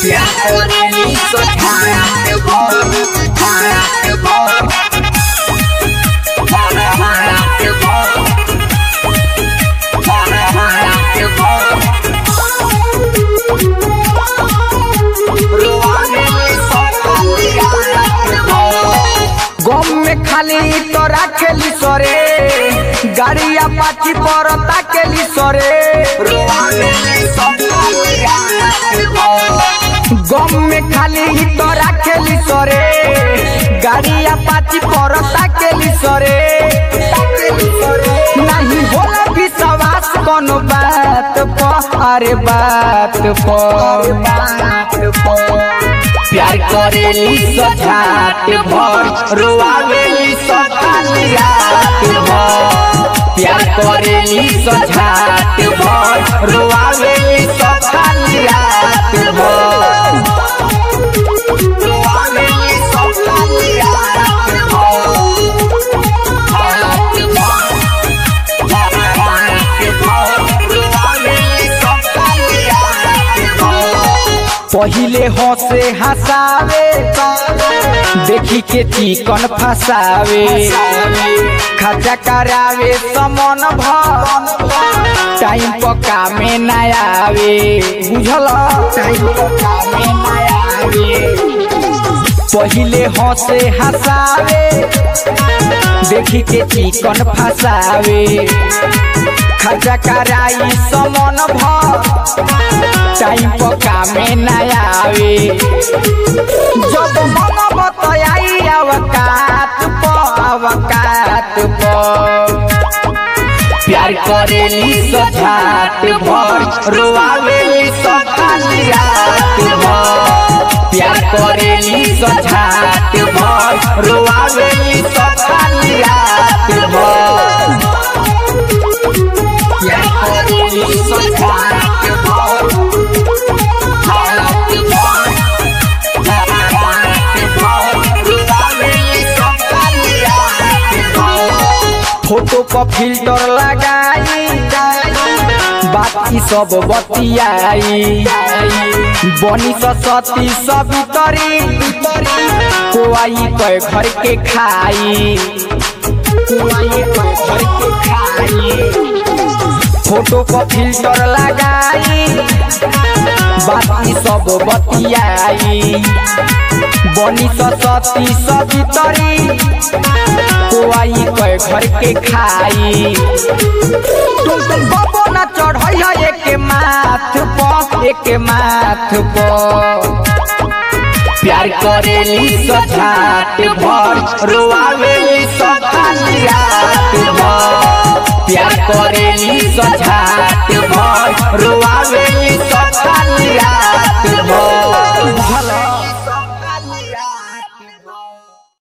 गम में खाली तो राखेली सरे गाड़िया पाची पर ताकेली सरे गम में खाली तो राखेली सरे गाड़िया पाची पर ताकेली सरे नहीं होला विश्वास कोनो बात पर अरे बात पर प्यार करेली सजात भर रोआवेली सखाली रात भर प्यार करेली सजात भर रोआवेली सखाली रात भर रोआवेली सखाली रात पहिले हंसे हंसावे देखी के चिकन फसावे खर्चा करावे समन भर टाइम पका में ना आवे बुझल टाइम पका में ना आवे पहिले हंसे हंसावे देखी के चिकन फसावे खर्चा कराई समन भर टाइम पका में ना आवे जब मन बतयाई अवकात प अवकात प प्यार करेली सजात भर रोआवेली सखाली रात भर प्यार करेली सजात भर रोआवेली सखाली रात भर प्यार करेली सजात भर फोटो पर फिल्टर लगाई बाकी सब बतियाई बनी सती सभी तरी कोई कह घर के खाई कोई कह घर के खाई फोटो पर फिल्टर लगाई बाकी सब बतियाई बनी सती सभी तरी कोई कह घर के खाई तुम तुम बबो न चढ़ई है एक माथ प एक माथ प प्यार करेली सजात भर रोआवेली सखाली रात भर प्यार करेली सजात भर रोआवेली सखाली